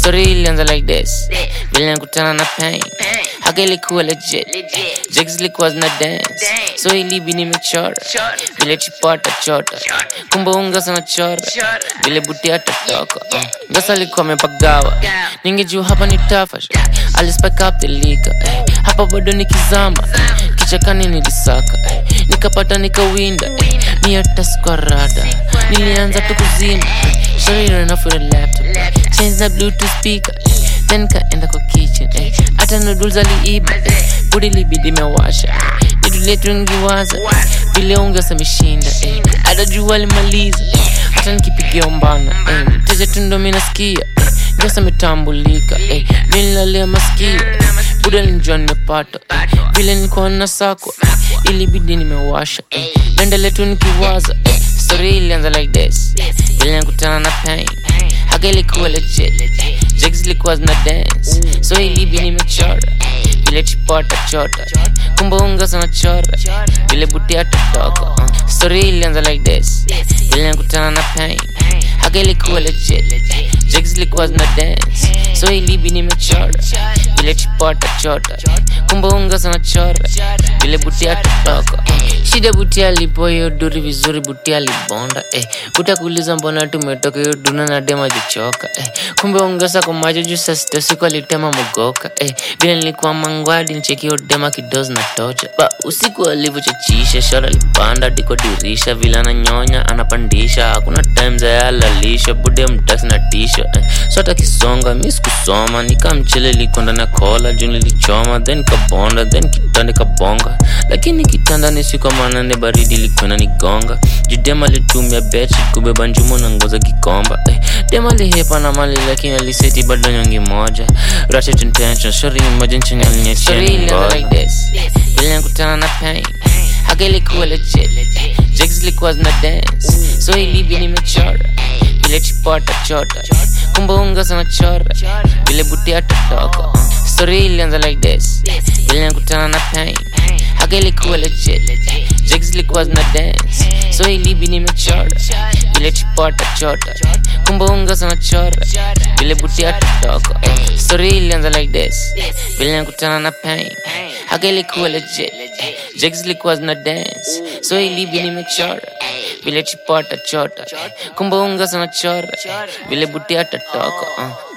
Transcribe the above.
story ilianza like this vile nikutana na pain haka ilikuwa legit jigs zilikuwa zina dance so ilibi nimechora vile chipata chota kumbe unga sana chora vile buti atatoka uh. ngasa alikuwa amepagawa ningejua hapa ni tafash alispike up the liquor eh. hapa bado nikizama eh. kichakani nilisaka eh. nikapata nikawinda eh. ni hata squarada nilianza tu kuzima Sorry, ran off with a laptop. Change the Bluetooth speaker. Then kaenda kwa kitchen. eh. Hata noodles aliiba. eh. Budi libidi mewasha. Jitu letu ngiwaza. Vile ungesa mishinda. eh. Hata jua alimaliza. eh. Hata nikipigia umbana. eh. Mteja tu ndo mi nasikia. eh. Ngesa metambulika. eh. Vile nilalia masikio. eh. Buda nilijua nimepata. eh. Vile nilikuwa na sakwa. eh. Ilibidi nimewasha. eh. Naendelea tu nikiwaza. eh. Story ilianza like this vile nikutana na pain haka ilikuwa legit jigs ilikuwa zina dance so ilibi nimechora vile chipota chota kumbe unga sana chora vile buti atatoka uh. story ilianza like this vile nikutana na pain haka ilikuwa legit jigs ilikuwa zina dance so ilibi nimechora vile chipota chota kumbe unga sana chora vile buti atatoka uh. shida buti alipo hiyo duri vizuri buti alibonda eh. buti akuuliza mbona tumetoka hiyo duna na dema jichoka eh. kumbe ongeza kwa macho juu saa sita usiku alitema mogoka eh. vile nilikuwa mangwadi nicheki hiyo dema kidozi na tocha ba usiku alivyochachisha shara alipanda diko dirisha vile ananyonya anapandisha hakuna time za yalalisha bude mtaksi na tisha eh. so hata kisonga mi sikusoma nikamchele liko ndani ya kola juu nilichoma then kabonda then kitanda kabonga lakini kitanda ni siku manane baridi likwena nigonga judema litumia bechi kubeba njumo na ngoza kikomba eh. dema lihepa na mali lakini aliseti bado nyongi moja ratchet intention shori moja nchini aliniachia ngoja vile nakutana na pain haka ilikuwa legit jigs ilikuwa zina dance so ilibi nimechora vile chipota chota kumbe unga sana chora vile buti atatoka uh. story ilianza like this vile nakutana na pain haka ilikuwa legit jigs ilikuwa zina dance so ilibi nimechora vile chipota chota kumbe unga sana chora vile buti atatoka uh. story ilianza like this vile nakutana na pain haka ilikuwa legit jigs ilikuwa zina dance so ilibi nimechora vile chipota chota kumbe unga sana chora vile buti atatoka uh.